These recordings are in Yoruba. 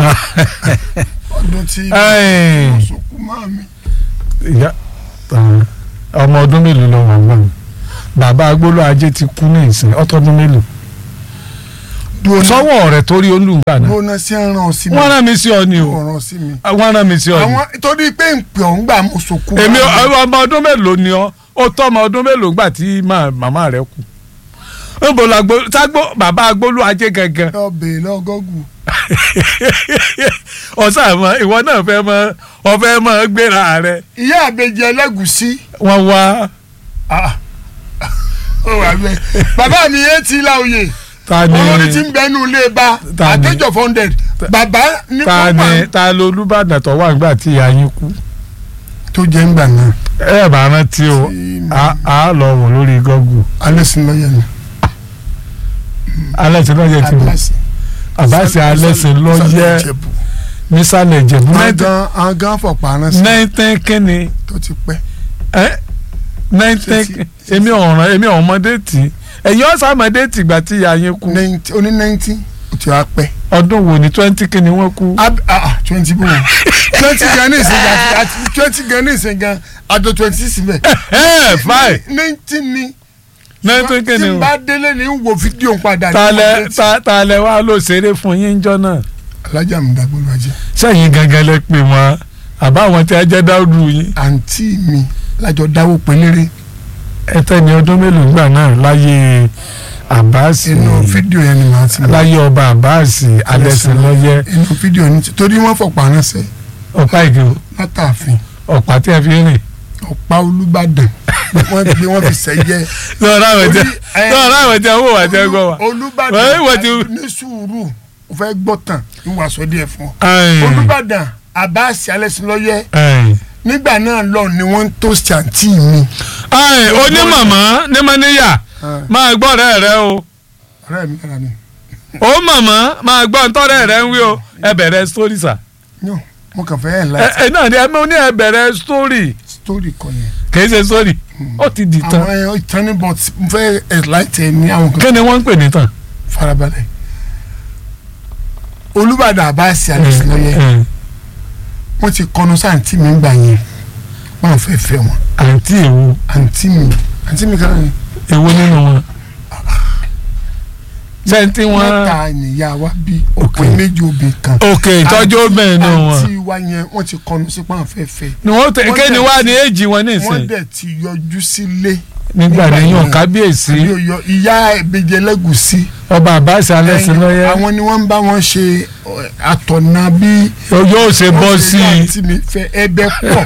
ọdún tí Ẹ́ẹ̀. mo sọkú máa mi. ìyá ah, ọmọ ọdún mélòó lọ wà gbọ́n bàbá agbóló ajé ti kú ní ìsìn ọtọdún mélòó dúró náà sọ́wọ́ rẹ̀ torí olùgbà náà dúró náà sí ẹran sí mi. wọ́n rán mi sí ọ ni o ọ̀ràn sí mi. wọ́n rán mi sí ọ ni àwọn torí pé ń pè ọ́ ń gbà mo sọkú. èmi máa mi. ọmọ ọdún mélòó ni ọ ó tọ́ ọmọ ọdún mélòó gbà tí má- màmá rẹ̀ kú níbo la gbó ságbó bàbá agbóló ajé gangan lọ bèè lọ gọ́gù. ọ̀sán àmọ́ ìwọ náà fẹ́ mọ ọ̀fẹ́ mọ gbéra rẹ̀ ìyá àbẹjẹ ẹlẹ́gùsí. wọ́n wá Ah. ó wà bẹ́ẹ̀. bàbá mi yé ti la oyè ta ni olórí ti ń bẹnu ilé ba Ta ni? àtẹjọ funded bàbá ní ta ni kọ́pà ta ló olúbàdàn tó wà nígbà tí ìyá yín kú tó jẹ́ ń gbà náà. ẹ bá rántí o Tí a a lọ wò lórí gọ́gù alẹ́ sí lọ́yẹ̀ ni. alẹ́ tí lọ́yẹ̀ ti wò àbáṣe alẹ́ sí lọ́yẹ̀ nísàlẹ̀ ìjẹ̀bú àgán àgán fọ̀pá ránṣẹ́ nineteen kínní tó ti pẹ́. ẹ nineteen Ṣé ti- èmi ọ̀ràn èmi ọ̀mọdé tì ẹ̀yin ọ̀sàmọdé tì gbà tí ìyá yín kú Nineteen- oní nineteen ó ti wá pẹ́. ọdún wo ni twenty kínní wọ́n kú Ab- ah, ah, twenty bò wọ́n twenty gan ní ìsìn gan àti twenty gan ní ìsìn gan àjọ twenty six bẹ́ẹ̀. ẹ fine nineteen ni nineteen tí kínní n o bá délé ní wo fídíò ń padà. ní talẹ update. ta- talẹ wa ló ṣeré fún yín jọ náà alájà mi dàgbò lọ́jẹ́ sẹ́yìn gangan lẹ pè wọ́n àbáwọn tí a jẹ́ dáúdù yín àǹtí mi lájọ dáwó pélére ẹtẹni ọdún mélòó gbà náà láyé àbáàsì inú fídíò yẹn ni màá ti mọ̀. láyé ọba àbáàsì alẹsìnlọyẹ inú fídíò ní torí wọ́n fọ̀pá ránṣẹ́ ọ̀pá ìgò látàfin ọ̀pá tí a fi rìn ọ̀pá olúbàdàn wọ́n gbé wọ́n fi sẹ́yẹ. lọ́ọ̀rọ̀ àwọn tí Orí, ẹ, lọ́ọ̀rọ̀ àwọn tí wọ́n wà tí wọ́n gbọ́ wa. olúbàdàn Wọ́n wọ́n ti- ní sùúrù ó fẹ́ gbọ́ tán ń wà sọ díẹ̀ fún ọ. Ẹ̀yìn, olúbàdàn àbáàsì alẹ́sìnlọ́yẹ ẹ̀yìn. nígbà náà lọ ni wọ́n ń tó ṣàǹtì mi. Ẹ̀yìn, onímọ̀mọ́ ní mọ́níyà máa gbọ́ ọ̀rẹ́ rẹ o ọ̀rẹ́ mi lára ni. ó mọ̀mọ́ máa gbọ́ ntọ́rẹ́ rẹ ń wí o ẹ bẹ̀rẹ̀ sítórì sà yóò mo kàn fẹ́ ẹ̀ ẹ láti ẹ náà ni ẹ mọ ní ẹ bẹ̀rẹ̀ sítórì sítórì kan yẹn. kì í ṣe sítórì ó ti di tán àwọn ẹ̀ ìtàn ní bọ́t mo fẹ́ ẹ̀ láti ẹ̀ ní àwọn kan kí ni wọ́n ń pè ní tán. farabalẹ̀. olúbàdàn àbáàsì alẹ́sìnlọ́yẹ Ẹ̀yìn. wọ́n ti kọnu sáǹtì mi gbà yẹn wọ́n fẹ́ fẹ́ wọn. àǹtí èwo àǹtí mi àǹtí mi kan ní èwo nínú wọn. sẹ́ńtì wọn. mẹ́ta nìyá wa bí Ok. ọkùnrin méjì obìnrin kan. òkè ìtọ́jú obìnrin nù wọn. àǹtí wa yẹn wọ́n ti kọnu sí pọ́n fẹ́fẹ́ ni wọ́n tẹ wọ́n kéde dẹ̀ wá ti- ní èjì wọn wọ́n nísìn. dẹ̀ ti yọjú sílé. nígbà nígbà níyàn yẹn. kábíyèsí àbí òyọ ìyá ìbejì ẹlẹ́gùsí. ọba àbáṣe alẹ́sìn lọ́yẹ́ àwọn ni wọ́n ń bá wọn ṣe ọ̀, àtọ̀nà bí. yóò ṣe bọ́ wọ́n sí ṣe i àǹtí mi fẹ́ ẹbẹ̀ pọ̀.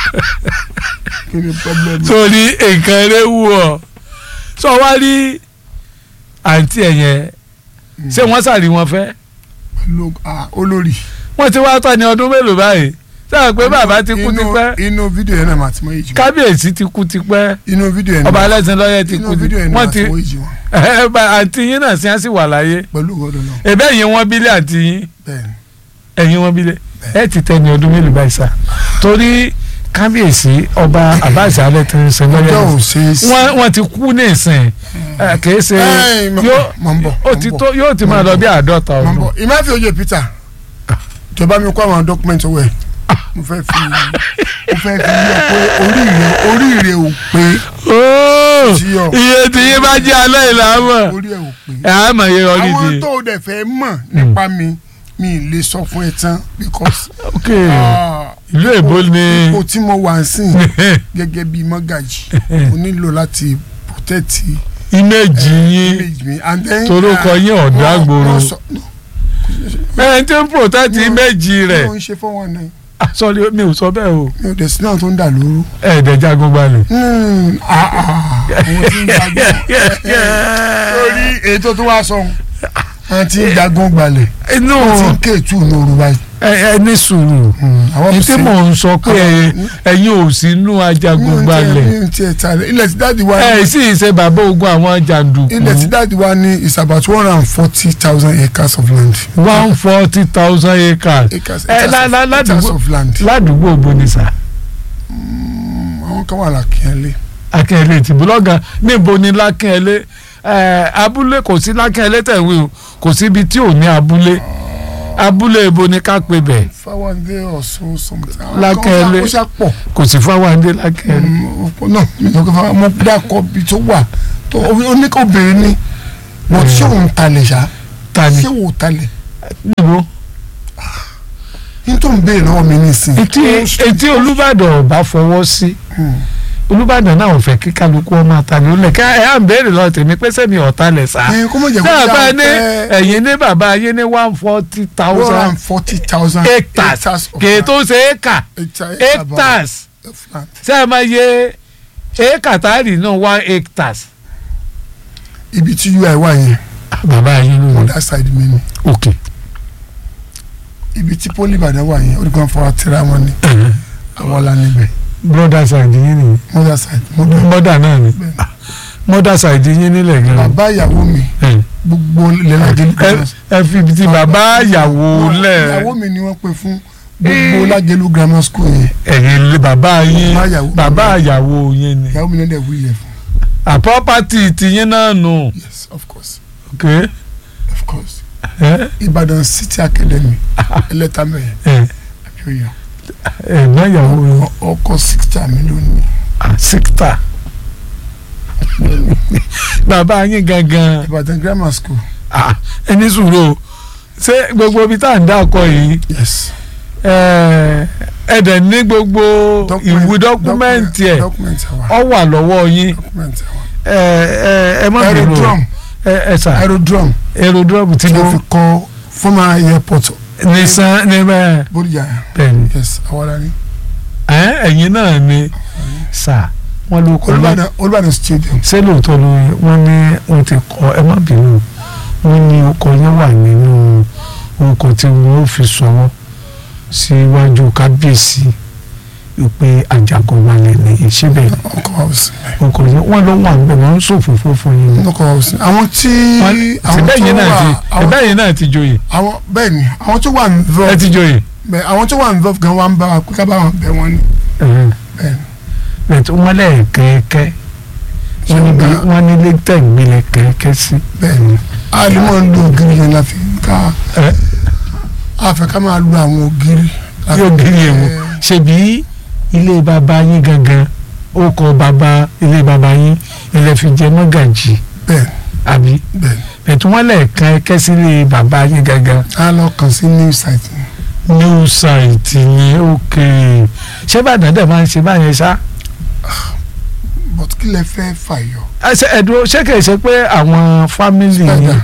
kí ni pọ́blẹ́mù. torí nǹkan rẹ wù ọ́ sọ wá rí àǹtí ẹ̀ yẹn ṣé wọ́n sàrí wọn fẹ́ Lo- ah, olórí. wọ́n ti wá tọ́ ní ọdún mélòó báyìí sáà pé bàbá ti kú Inú- tipẹ́ inú fídíò yẹn náà màá ti mọ èjì wọn. kábíyèsí ti kú tipẹ́ inú fídíò yẹn ọba náà alẹ́sìn lọ́yẹ́ ti inú kú fídíò yẹn tipẹ́ náà wọ́n màá ti ti mọ èjì wọn. ẹ bá àǹtí yín náà sí á sì wà láyé pẹ̀lú ọ̀dọ̀ náà ẹ̀bẹ́ yín wọ́n bílẹ̀ àǹtí yín bẹ́ẹ̀ni. ẹ̀yin wọn bílẹ̀ ẹ ti tẹ̀ ní ọdún mélòó báyìí sá torí kábíyèsí ọba àbáṣe alẹ́ ti ń sin ọjọ́ lọ́yẹ́ ò ṣe é sí. wọ́n wọ́n ti kú ní ìsìn ẹ, kìí ṣe Ẹ́ẹ̀, mọ̀- yóò mọ̀ ń bọ̀, ó mọ̀ ti ń bọ̀. tó yóò ti máa lọ bí àádọ́ta mọ̀ ń ọdún bọ̀ ìmáfi oyè Peter jọba mi kó àwọn dọ́kúmẹ́ntì owó ẹ̀ mo fẹ́ fi mo fẹ́ fi yọ pé oríire oríire ò pé Óò, Sí ọ. iye tí yín bá jẹ́ alẹ́ ìlàmọ̀ orí ẹ̀ ò pé. ẹ̀ á mọ̀ iye ọdún àwọn di tó o dẹ̀ fẹ́ mọ̀ nípa mi mi ì lè sọ fún ẹ tán because ok ah, ìlú èbó ni ipò tí mo wà ń sìn gẹ́gẹ́ bí mọ́gàjì mo nílò láti protect ìmẹ̀jì yín image mi and then torúkọ ah, yín ọ̀dọ́ wọ́n- àgbòrò wọ́n sọ- no, ẹ̀ ń tí ń protect No. ìmẹ̀jì rẹ̀ mi ò ń ṣe fún wọn náà Ah, sorry mi ò sọ bẹ́ẹ̀ o mi ò dẹ̀ sí náà tó ń dà lóru. ẹ̀ẹ́dẹ̀ jagun balẹ̀. Hmm, ah, ah, àwọn tí ń jagun lórí ètò tó wá sọ àwọn tí ń jagun gbalẹ̀ inú wọ́n ti ń kéètù lóru báyìí. ẹ ẹ ní sùúrù àwọn ní tí mò ń sọ pé ẹ- ẹ̀yin ò sí inú ajagun balẹ̀ mi ò tiẹ̀ ta rẹ̀ ilẹ̀ tí dáàdi wa ẹ ní sì ṣe bàbá ogun àwọn jàǹdùkú ilẹ̀ tí dáàdi wa ní is about one hundred and forty thousand acres of land. one forty thousand acres acres ẹ acres lá- of- lá- acres ládùúgbò of land. ládùúgbò bonisa àwọn kan wà lákìnyẹlé. akínyẹlé ti búlọ́gà níbo ni lákínyẹlé ẹ abúlé kò sí lákínyẹlé tẹ̀wé o kò síbi tí ò ní abúlé abúlé ibo ni ká pe bẹ̀ fáwọndé ọ̀ṣun something. Lákẹ́lẹ́. ó ṣá pọ̀ kò sí fáwọndé lákẹ́rẹ́ náà mi ò fẹ́ mo dákọ̀ bí tó wà tó oníkóbìnrin ni mo ṣé òun talẹ̀ ṣá ta ni ṣé òun talẹ̀ níbo ní tó ń béèrè lọ́wọ́ mi nísìnyí. etí etí olùbàdàn ọba fọwọ́ sí olùbàdàn náà ò fẹ́ kí kálukú ọmọ àtàlẹ́ ó lẹ̀ ká ẹ̀ à ń béèrè lọ tèmi pé sẹ́mi ọ̀tá lẹ̀ sá ẹ kó mọ̀ jẹ́ kó náà ṣá bá ní fẹ́ ẹ̀yìn ní bàbá ayé ní one forty one thousand hundred forty thousand hectares kì í tó ṣe éka hectares ṣé ẹ máa yẹ éka táàrí náà one hectares. ibi tí ui wà yẹn bàbá ayé ló on ní that side mi ni òkè ibi tí poli ìbàdàn wà yẹn olùkọ́ fọwọ́ tẹ́ra wọn ni àwọn la níbẹ̀ broda side yín ni mother side mother mọ́dà náà ni Bẹ́ẹ̀ni. mọ́dà side yín nílẹ̀ gan. bàbá ìyàwó mi gbogbo lẹ́lẹ́dẹ́ ẹ ẹ fi ibi tí bàbá ìyàwó lẹ̀ ìyàwó mi ni wọ́n pè fún gbogbo lágẹ̀lú grammar school yẹn ẹ̀yìn lé bàbá yín Bàbá ìyàwó. bàbá ìyàwó yín ni ìyàwó mi náà dẹ̀ wílẹ̀ fún a property tiyín náà nù yes of course ok of course ẹ Ìbàdàn City Academy ẹlẹ́tàmẹ̀ ẹ àbíòyà ẹ̀gbọ́n ìyàwó yín ọkọ̀ sixta mi lónìí síkítà bàbá yín gangan Ìbàdàn grammar school ah, ẹni sùúrù o ṣé gbogbo ibi tá à ń dákọ yìí yes ẹ ẹ dẹ̀ ní gbogbo ìwé dọ́kúmẹ́ǹtì ẹ̀ dọ́kúmẹ́ǹtì àwa ọ wà lọ́wọ́ yín dọ́kúmẹ́ǹtì àwa ẹ ẹ ẹ má bínú o. aerodrome ẹ ẹ sà aerodrome aerodrome tí tí mo wọ́n fi kọ́ former airport nisan ní bẹ́ẹ̀ Bódìjà bẹ́ẹ̀ni yes àwọn la ní ẹ ẹ̀yin náà ni sà wọ́n ló kọ́ bá Olúbàdàn Olúbàdàn stadium ṣé lóòótọ́ ló wọ́n ní wọ́n ti kọ́ ẹ má bínú wọ́n ní ọkọ̀ yẹn wà nínú orúkọ tí wọ́n fi sọ̀rọ̀ síwájú kábíyèsí ìpè àjàgọ̀wálẹ̀ nìyí síbẹ̀ ọkọ̀ wa ò sí ọkọ̀ yẹn wọ́n ló wà níbẹ̀ wọ́n ń ṣòfófó fún yín ni. ọkọ̀ wa ò sí àwọn tí àwọn síbẹ̀ tó yín náà ti wà àwọn síbẹ̀ yín náà ti joyè àwọn bẹ́ẹ̀ ni àwọn tó wà ẹ involved ti joyè. bẹ́ẹ̀ àwọn tó wà involved gan wa ń bá wa pé ká bá wọn bẹ̀ wọ́n ni bẹ́ẹ̀ ni bẹ̀tẹ̀ wọ́n lẹ̀ kẹ́kẹ́ wọ́n ní bí wọ́n ní lẹ́tẹ̀ gbélé kẹ́kẹ́ sí. bẹ́ẹ̀ ni a lè mọ̀ ń lo ògiri yẹn la fi ká ẹ a fẹ́ ká máa lo àwọn ògiri. la fi- yóò gírí ẹ̀ wò ṣebí ilé bàbá yín gangan ó kọ bàbá ilé bàbá yín ilẹ̀ fi jẹ mọ́gàjì bẹ́ẹ̀ àbí bẹ́ẹ̀ ni bẹ̀tẹ̀ wọ́n lẹ̀ kẹ́kẹ́ sí ilé bàbá yín gangan a lọ kàn sí new site ni. new site yẹn òkè ṣé bàdàn dẹ̀ máa ń ṣe báyẹn ṣá. but kí lẹ fẹ́ fàyọ. ẹsẹ ẹdùn ṣé kìí ṣe pé àwọn fámìlì yín Spider.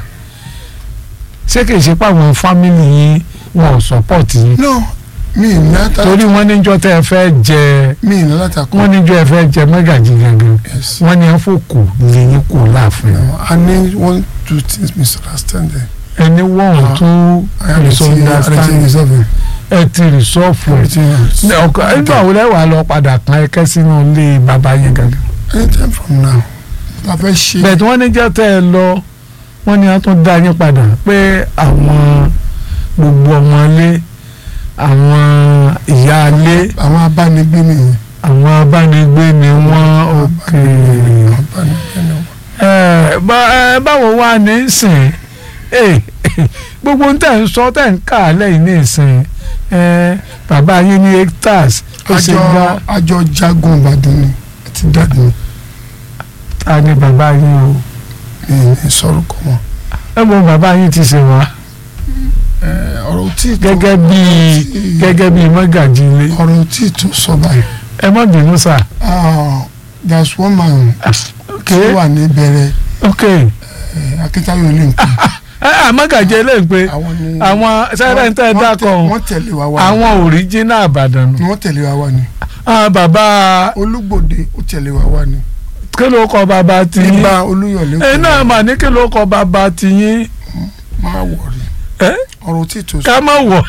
ṣé kìí ṣe pé àwọn fámìlì yín wọn ò sọpọ́ọ̀tì yín no mi ì ní ata torí wọ́n níjọ́ tẹ́ ẹ fẹ́ jẹ mi ì ní látakọ. wọ́n níjọ́ ẹ fẹ́ jẹ mẹ́gàjì gangan yes. wọ́n ní ẹ fòkù lẹ́yìn kù láàfin No, I need one two things misunderstanding. ẹni wọ́n Ah, tún I am misunderstanding resolving. ẹ ti rìsọ́ọ̀fù ẹ̀ Everything else. ní ọkọ nígbà wo lẹ́wà lọ padà kan ẹkẹ́ sínú ilé bàbá yín gangan Anytime from now. La fẹ́ ṣe. bẹ́ẹ̀ tí wọ́n níjọ́ tẹ́ ẹ lọ wọ́n ní wọ́n tún dá yín padà pé àwọn gbogbo ọmọlé àwọn ìyáálé Àwọn abánigbé nìyẹn. àwọn abánigbé ni wọ́n òkè Abánigbé ni wọ́n. ẹ bá- ẹ, báwo wá ní í sìn ẹ gbogbo ń tẹ̀ ń sọ tẹ̀ ń kà á lẹ́yìn ní ìsìn ẹ bàbá yín ní hectares ó ṣe Àjọ gbá àjọ jagun Ìbàdàn ni. Ẹ ti dàgbé mi. ta ni bàbá yín o Mi ì ní sọ̀rọ̀ kọ́ mọ́. ẹ mọ bàbá yín ti ṣe wá Ẹ, Ọ̀rọ̀ tí ì tó. gẹ́gẹ́ bíi gẹ́gẹ́ bíi mọ́gàjì ilé Ọ̀rọ̀ tí ì tó sọ báyìí. ẹ má bínú sà Ah, There's one man ok tí ó wà ní bẹ̀rẹ̀ ok Akíntayọ̀ ilé nǹkan. ẹ à mọ́gàjì ilé ń pe Àwọn ni. àwọn sẹ́rẹ̀ ń tẹ́ wọ́n dákọ̀ tẹ- Wọ́n tẹ̀lé wa wá. ni. àwọn òríjínà àbàdàn nù Wọ́n tẹ̀lé wa wá ni. àwọn bàbá Olúgbòde ó tẹ̀lé wa wá ni. kí ló kọ bàbá tiyín Nígbà Olúyọ̀lé ẹ náà mà ní kí ló kọ bàbá tiyín máa wọ̀rí. ẹ Ọ̀rọ̀ tí ì tó sọ. ká má wọ̀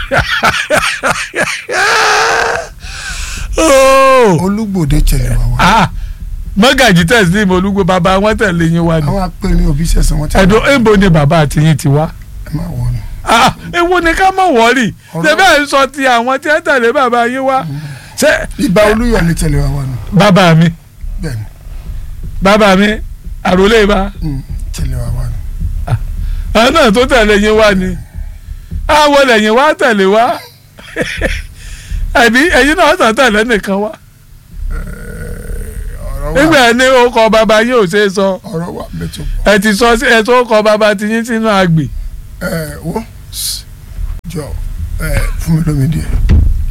Oh. Olúgbòde tẹ̀lé wa wá. Ah, mọ́gàjì tẹ̀sí ní olúgbò bàbá wọn tẹ̀lé yín wá ni Àwọn apẹ̀rin òbí sẹ̀sẹ̀ wọn tẹ̀lé ẹ̀dùn èèbò ni bàbá tiyín ti wá ẹ máa wọ̀rí. Ah, ewu ni ká má wọ̀rì Ọ̀rọ̀- ṣẹbẹ́ ń sọ ti àwọn tí ẹ tẹ̀lé bàbá yín wá ṣé Ìgbà Olúyọ̀lé tẹ̀lé wa wá ni. bàbá mi Bẹ́ẹ̀ni. bàbá mi àròlé bá Mm, tẹ̀lé wa wá ni. àwọn náà tó tẹ̀lé yín wá ni àwọn lẹ́yìn wá tẹ̀lé wá ẹ̀bí ẹ̀yin náà tàn tẹ̀lé nìkan wá ọ̀rọ̀ wà nígbà ní orúkọ bàbá yín ò ṣe é sọ ọ̀rọ̀ wà mẹ́tò ẹ ti sọ sí ẹ tó kọ bàbá ti yín sínú àgbè ẹ wo jọ ẹ fún mi lómi díẹ̀.